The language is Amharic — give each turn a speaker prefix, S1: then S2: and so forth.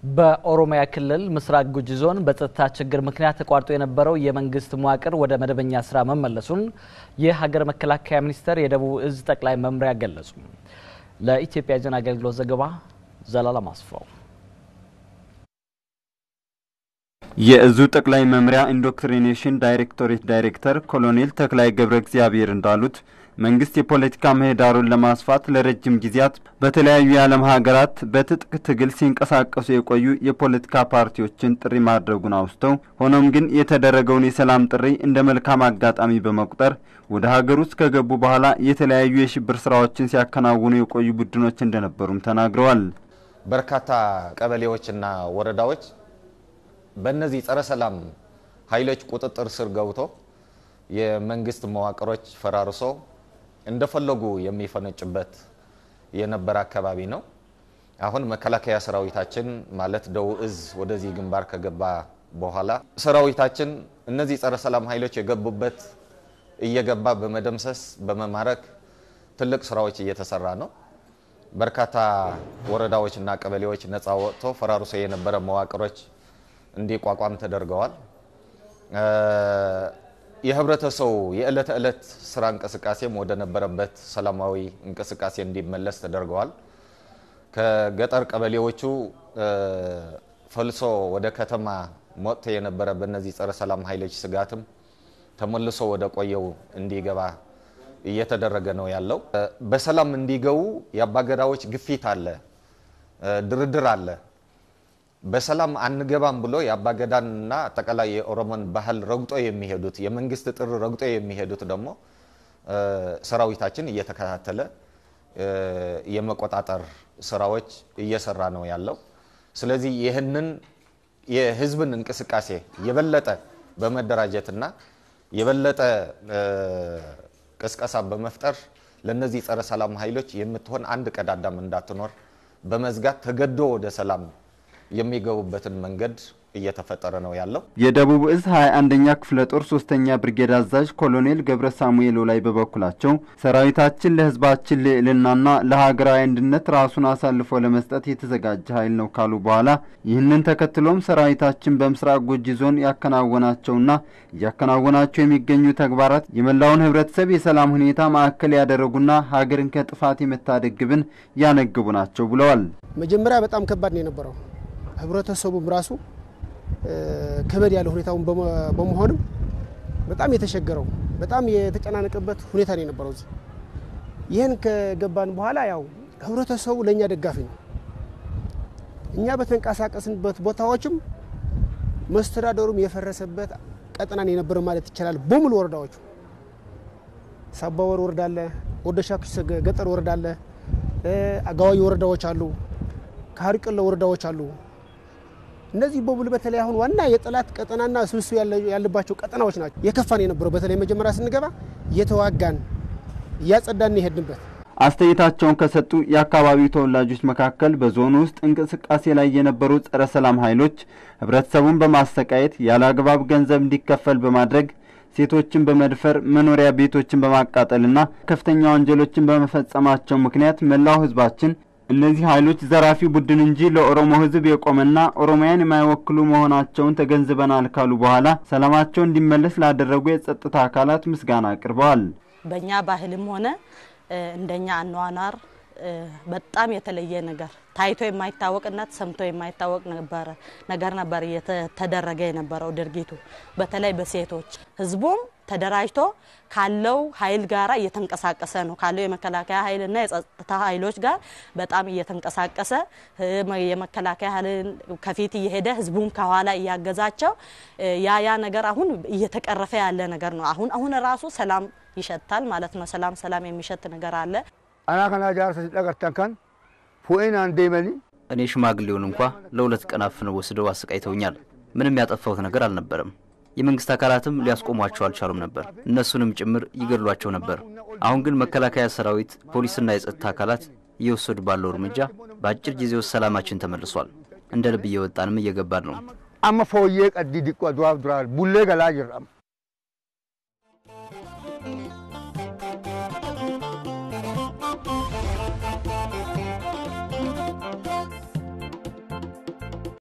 S1: በኦሮሚያ ክልል ምስራቅ ጉጂ ዞን በጸጥታ ችግር ምክንያት ተቋርጦ የነበረው የመንግስት መዋቅር ወደ መደበኛ ስራ መመለሱን የሀገር መከላከያ ሚኒስቴር የደቡብ እዝ ጠቅላይ መምሪያ ገለጹ። ለኢትዮጵያ ዜና አገልግሎት ዘገባ ዘላለም አስፋው።
S2: የእዙ ጠቅላይ መምሪያ ኢንዶክትሪኔሽን ዳይሬክቶሬት ዳይሬክተር ኮሎኔል ተክላይ ገብረ እግዚአብሔር እንዳሉት መንግስት የፖለቲካ ምህዳሩን ለማስፋት ለረጅም ጊዜያት በተለያዩ የዓለም ሀገራት በትጥቅ ትግል ሲንቀሳቀሱ የቆዩ የፖለቲካ ፓርቲዎችን ጥሪ ማድረጉን አውስተው ሆኖም ግን የተደረገውን የሰላም ጥሪ እንደ መልካም አጋጣሚ በመቁጠር ወደ ሀገር ውስጥ ከገቡ በኋላ የተለያዩ የሽብር ስራዎችን ሲያከናውኑ የቆዩ ቡድኖች እንደነበሩም ተናግረዋል።
S3: በርካታ ቀበሌዎችና ወረዳዎች በእነዚህ ጸረ ሰላም ኃይሎች ቁጥጥር ስር ገብቶ የመንግስት መዋቅሮች ፈራርሶ እንደፈለጉ የሚፈነጭበት የነበረ አካባቢ ነው። አሁን መከላከያ ሰራዊታችን ማለት ደቡብ እዝ ወደዚህ ግንባር ከገባ በኋላ ሰራዊታችን እነዚህ ጸረ ሰላም ኃይሎች የገቡበት እየገባ በመደምሰስ በመማረክ ትልቅ ስራዎች እየተሰራ ነው። በርካታ ወረዳዎችና ቀበሌዎች ነፃ ወጥቶ ፈራርሶ የነበረ መዋቅሮች እንዲቋቋም ተደርገዋል። የህብረተሰቡ የዕለት ዕለት ስራ እንቅስቃሴም ወደ ነበረበት ሰላማዊ እንቅስቃሴ እንዲመለስ ተደርገዋል። ከገጠር ቀበሌዎቹ ፈልሶ ወደ ከተማ ሞጥቶ የነበረ በእነዚህ ጸረ ሰላም ኃይሎች ስጋትም ተመልሶ ወደ ቆየው እንዲገባ እየተደረገ ነው ያለው። በሰላም እንዲገቡ የአባገዳዎች ግፊት አለ፣ ድርድር አለ። በሰላም አንገባም ብሎ የአባገዳንና አጠቃላይ የኦሮሞን ባህል ረግጦ የሚሄዱት የመንግስት ጥሪ ረግጦ የሚሄዱት ደግሞ ሰራዊታችን እየተከታተለ የመቆጣጠር ስራዎች እየሰራ ነው ያለው። ስለዚህ ይህንን የህዝብን እንቅስቃሴ የበለጠ በመደራጀትና የበለጠ ቅስቀሳ በመፍጠር ለነዚህ ጸረ ሰላም ኃይሎች የምትሆን አንድ ቀዳዳም እንዳትኖር በመዝጋት ተገዶ ወደ ሰላም የሚገቡበትን መንገድ እየተፈጠረ ነው ያለው።
S2: የደቡብ እዝ 21ኛ ክፍለ ጦር ሶስተኛ ብርጌድ አዛዥ ኮሎኔል ገብረ ሳሙኤል ላይ በበኩላቸው ሰራዊታችን ለህዝባችን ልዕልናና ለሀገራዊ አንድነት ራሱን አሳልፎ ለመስጠት የተዘጋጀ ኃይል ነው ካሉ በኋላ ይህንን ተከትሎም ሰራዊታችን በምስራቅ ጉጂ ዞን ያከናወናቸውና እያከናወናቸው የሚገኙ ተግባራት የመላውን ህብረተሰብ የሰላም ሁኔታ ማዕከል ያደረጉና ሀገርን ከጥፋት የመታደግ ግብን ያነግቡ ናቸው ብለዋል።
S4: መጀመሪያ በጣም ከባድ ነው የነበረው ህብረተሰቡም ራሱ ከበድ ያለ ሁኔታውን በመሆንም በጣም የተሸገረው በጣም የተጨናነቀበት ሁኔታ ነው የነበረው። እዚህ ይህን ከገባን በኋላ ያው ህብረተሰቡ ለእኛ ደጋፊ ነው። እኛ በተንቀሳቀስንበት ቦታዎችም መስተዳደሩም የፈረሰበት ቀጠናን የነበረ ማለት ይቻላል። በሙሉ ወረዳዎቹ ሳባወር ወረዳ አለ፣ ወደ ሻኪሶ ገጠር ወረዳ አለ፣ አጋዋይ ወረዳዎች አሉ፣ ካሪቀሎ ወረዳዎች አሉ። እነዚህ በሙሉ በተለይ አሁን ዋና የጠላት ቀጠናና ስብስብ ያለባቸው ቀጠናዎች ናቸው። የከፋን የነበረው በተለይ መጀመሪያ ስንገባ እየተዋጋን እያጸዳን የሄድንበት።
S2: አስተያየታቸውን ከሰጡ የአካባቢው ተወላጆች መካከል በዞኑ ውስጥ እንቅስቃሴ ላይ የነበሩ ጸረ ሰላም ኃይሎች ህብረተሰቡን በማሰቃየት ያለ አግባብ ገንዘብ እንዲከፈል በማድረግ ሴቶችን በመድፈር መኖሪያ ቤቶችን በማቃጠልና ከፍተኛ ወንጀሎችን በመፈጸማቸው ምክንያት መላው ህዝባችን እነዚህ ኃይሎች ዘራፊ ቡድን እንጂ ለኦሮሞ ህዝብ የቆመና ኦሮሚያን የማይወክሉ መሆናቸውን ተገንዝበናል ካሉ በኋላ ሰላማቸው እንዲመለስ ላደረጉ የጸጥታ አካላት ምስጋና አቅርበዋል።
S5: በእኛ ባህልም ሆነ እንደኛ አኗኗር በጣም የተለየ ነገር ታይቶ የማይታወቅና ሰምቶ የማይታወቅ ነበረ ነገር ነበር እየተደረገ የነበረው ድርጊቱ በተለይ በሴቶች ህዝቡም ተደራጅቶ ካለው ኃይል ጋራ እየተንቀሳቀሰ ነው። ካለው የመከላከያ ኃይልና የጸጥታ ኃይሎች ጋር በጣም እየተንቀሳቀሰ የመከላከያ ኃይል ከፊት እየሄደ ህዝቡም ከኋላ እያገዛቸው ያ ያ ነገር አሁን እየተቀረፈ ያለ ነገር ነው። አሁን አሁን ራሱ ሰላም ይሸታል ማለት ነው። ሰላም ሰላም የሚሸት ነገር አለ።
S6: አና ከና ጃርሰ ሲጠቀርተን ከን ፉኤን አንዴመኒ
S7: እኔ ሽማግሌውን እንኳ ለሁለት ቀን አፍነው ወስደው አሰቃይተውኛል። ምንም ያጠፋሁት ነገር አልነበረም። የመንግስት አካላትም ሊያስቆሟቸው አልቻሉም ነበር። እነሱንም ጭምር ይገድሏቸው ነበር። አሁን ግን መከላከያ ሰራዊት፣ ፖሊስና የጸጥታ አካላት እየወሰዱ ባለው እርምጃ በአጭር ጊዜ ውስጥ ሰላማችን ተመልሷል። እንደ ልብ እየወጣንም እየገባን ነው።
S6: አመ ፎዬ ቀዲ ዲቆ ዱራብ ዱራል ቡሌ ገላ ጅራም